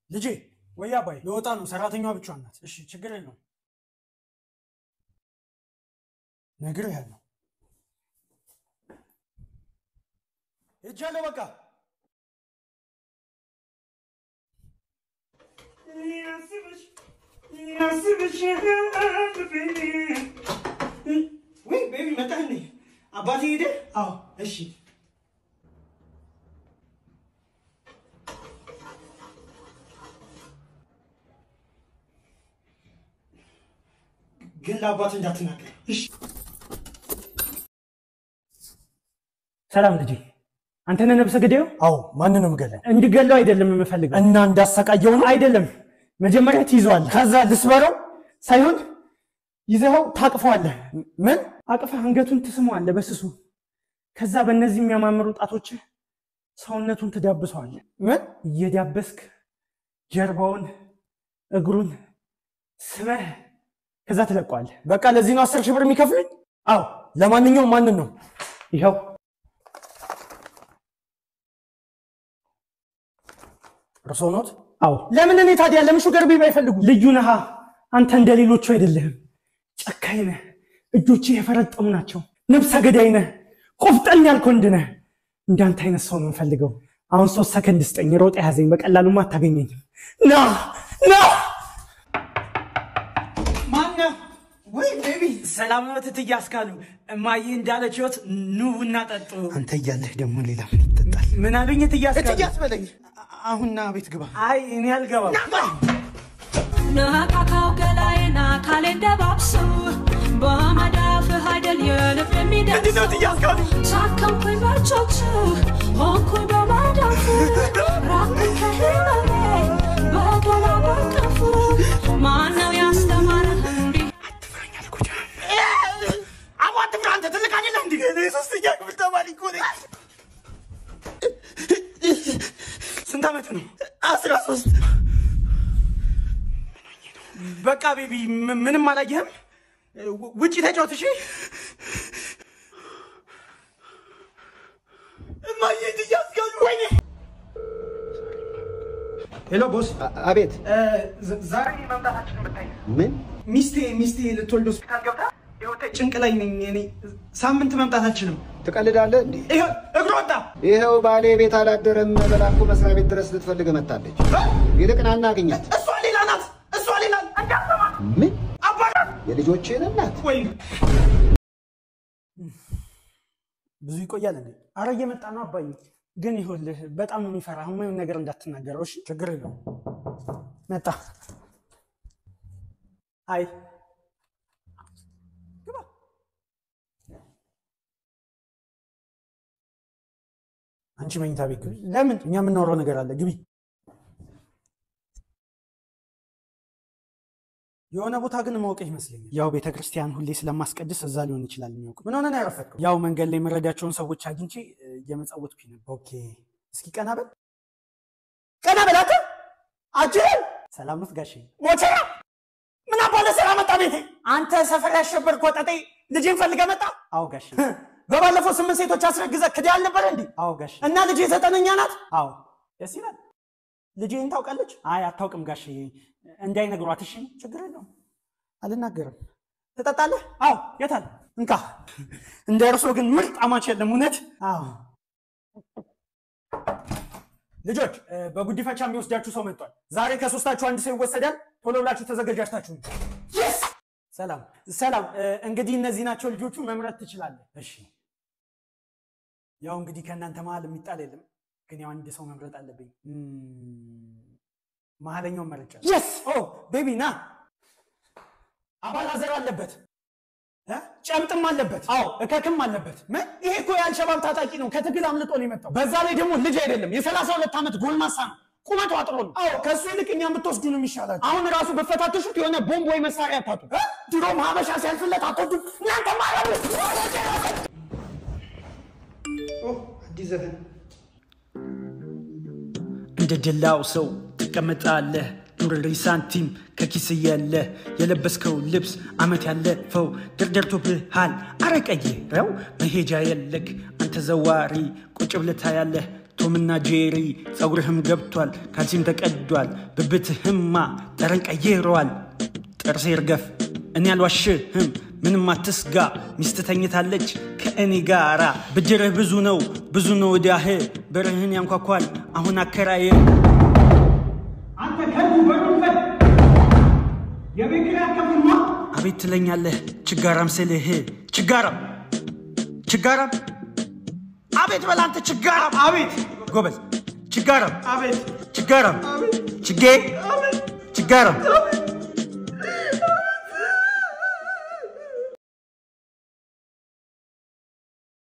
ልጄ ወይ አባይ ለወጣ ነው። ሰራተኛዋ ብቻዋን ናት። እሺ ችግር የለውም። ነግሬሃለሁ። ሄጃለሁ። በቃ ወይ ቤቢ መጣህ እንዴ? አባቴ ሄደ? አዎ። እሺ ግን ለአባት እንዳትናገር እሺ። ሰላም ልጄ፣ አንተ ነህ ነብሰ ገዳዩ? አዎ። ማንንም ገለን እንድገለው አይደለም የምፈልገው። እና እንዳሰቃየው ነው አይደለም፣ መጀመሪያ ትይዘዋለህ፣ ከዛ ልስበረው ሳይሆን ይዘኸው ታቅፈዋለህ። ምን አቅፈህ አንገቱን ትስመዋለህ በስሱ። ከዛ በእነዚህ የሚያማምሩ ጣቶችህ ሰውነቱን ትዳብሰዋለህ። ምን እየዳበስክ ጀርባውን፣ እግሩን ስመህ ከዛ ትለቀዋለህ። በቃ ለዚህ ነው አስር ሺህ ብር የሚከፍሉኝ? አዎ ለማንኛውም ማንን ነው ይኸው እርሶ ኖት? አዎ ለምን እኔ ታዲያ ለምን ሹገር ቤቢ አይፈልጉ? ልዩ ነሃ። አንተ እንደ ሌሎቹ አይደለህም። ጨካኝ ነህ። እጆችህ የፈረጠሙ ናቸው። ነብሰ ገዳይ ነህ። ቆፍጠን ያልክ ወንድ ነህ። እንዳንተ አይነት ሰው ነው የምፈልገው። አሁን ሶስት ሰከንድ ስጠኝ። ሮጥ ያዘኝ። በቀላሉማ አታገኘኝም። ና ና። ማነህ? ወይ ቤቢ ሰላም ነው እትዬ አስካሉ። እማዬ እንዳለች ህይወት ኑ ቡና ጠጡ። አንተ እያለህ ደግሞ ሌላ ምን ይጠጣል? ምን አሉኝ እትዬ አስካሉ? እትዬ አስበለኝ። አሁን ና ቤት ግባ። አይ እኔ አልገባም። ነካካው ገላዬን አካሌን ደባብሰው በመዳፍህ አይደል የልብ የሚደርሰው ሳከምኩኝ በእጆች ሆንኩኝ በመዳፍ ራቅኩኝ ከህመሜ በገላ በቀፍ ማነው ያስተማረህ እንዲህ አቧ አትፍራ፣ አንተ ትልቅ አይደለህ እንዴ? እኔ ሶስተኛ ክፍል ተማሪ እኮ ነኝ። ስንት ዓመት ነው? አስራ ሶስት በቃ ቤቢ ም- ምንም አላየህም? ው- ውጪ ተጫወት እሺ። እማዬ እያስጋሉ ወይኔ ሄሎ ቦስ፣ አቤት ዛ- ዛሬ መምጣታችንን ብታይ ምን ሚስቴ ሚስቴ ልትወልድ ሆስፒታል ገብታ ይኸው ተ- ጭንቅ ላይ ነኝ እኔ ሳምንት መምጣት አልችልም። ትቀልዳለህ እንዴ? ይኸው እግሩ ወጣ። ይኸው ባሌ ቤት አላደረም በላኩ መስሪያ ቤት ድረስ ልትፈልግ መጣለች። ይልቅ ና እናግኛት። እሷ ሌላ ናት፣ እሷ ሌላ እንዳሰማ ምን አባራት የልጆችህን እናት ወይ ብዙ ይቆያል እንዴ? አረ እየመጣ ነው አባዬ። ግን ይኸውልህ በጣም ነው የሚፈራ። የማይሆን ነገር እንዳትናገረው እሺ። ችግር የለውም። መጣ። አይ አንቺ መኝታ ቤት ግቢ። ለምን እኛ የምናወራው ነገር አለ። ግቢ። የሆነ ቦታ ግን ማወቅ ይመስለኛል። ያው ቤተ ክርስቲያን ሁሌ ስለማስቀድስ እዛ ሊሆን ይችላል የሚያውቅ ምን ሆነ ነው ያረፈድከው? ያው መንገድ ላይ የምረዳቸውን ሰዎች አግኝቼ እ፣ እየመጸወትኩኝ ነበር። ኦኬ፣ እስኪ ቀና በል ቀና በል አንተ። አጅሬን ሰላም ነው ጋሼ? ሞቸራ ምን አባለ ስራ መጣ ቤቴ። አንተ ሰፈር ያሸበርክ ወጠጤ ልጅን ፈልገህ መጣ። አዎ ጋሼ። በባለፈው ስምንት ሴቶች አስረግዘህ ክዳ አልነበረ እንዴ? አዎ ጋሼ። እና ልጅ ዘጠነኛ ናት። አዎ ደስ ይላል። ልጅህን ታውቃለች? አይ አታውቅም ጋሼ። እንዳይነግሯት እሺ። ችግር የለውም አልናገርም። ትጠጣለህ? አዎ የታል? እንካ። እንደ እርሶ ግን ምርጥ አማች የለም እውነት። አዎ ልጆች እ፣ በጉዲፈቻ የሚወስዳችሁ ሰው መጥቷል። ዛሬ ከሶስታችሁ አንድ ሰው ይወሰዳል። ቶሎ ብላችሁ ተዘጋጃችታችሁ ነው። ሰላም ሰላም። እ፣ እንግዲህ እነዚህ ናቸው ልጆቹ። መምረጥ ትችላለህ። እሺ ያው እንግዲህ ከእናንተ መሀል የሚጣል የለም፣ ግን ያው አንድ ሰው መምረጥ አለብኝ። እም፣ መሀለኛውን መርጫለሁ። የስ ኦ ቤቢ ና። አባላዘር አለበት እ? ጨምጥም አለበት። አዎ እከክም አለበት። ምን? ይሄ እኮ የአልሸባብ ታጣቂ ነው። ከትግል አምልጦ ነው የመጣው። በዛ ላይ ደግሞ ልጅ አይደለም የሰላሳ ሁለት ዓመት ጎልማሳ ነው። ቁመቱ አጥሮ ነው። አዎ ከእሱ ይልቅ እኛም ብትወስዱ ነው የሚሻላል። አሁን ራሱ በፈታተሹት የሆነ ቦምብ ወይ መሳሪያ አታጡ። ድሮም ሀበሻ ሲያልፍለት አትወዱ እናንተ ማለት አዲስ ዘፈን እንደ ደላው ሰው ትቀመጣለህ ኑርሪ ሳንቲም ከኪስ የለ የለበስከው ልብስ አመት ያለፈው ደርደርቶብሃል አረቀይረው መሄጃ የለክ አንተ ዘዋሪ ቁጭ ብለህ ታያለህ ቶምና ጄሪ ፀጉርህም ገብቷል፣ ካልሲም ተቀዷል፣ ብብትህማ ጠረን ቀይረዋል። ጥርሴ ይርገፍ እኔ አልዋሽህም፣ ምንም አትስጋ። ሚስት ተኝታለች ከእኔ ጋራ። ብድርህ ብዙ ነው ብዙ ነው ዕዳህ፣ በርህን ያንኳኳል አሁን አከራየ አንተ ከዱ በሩበት የቤት ኪራይ አትከፍልማ? አቤት ትለኛለህ ችጋራም ስልህ ችጋራም ችጋራም አቤት በላንተ ችጋራም አቤት ጎበዝ ችጋራም አቤት ችጋራም ችጌ ችጋራም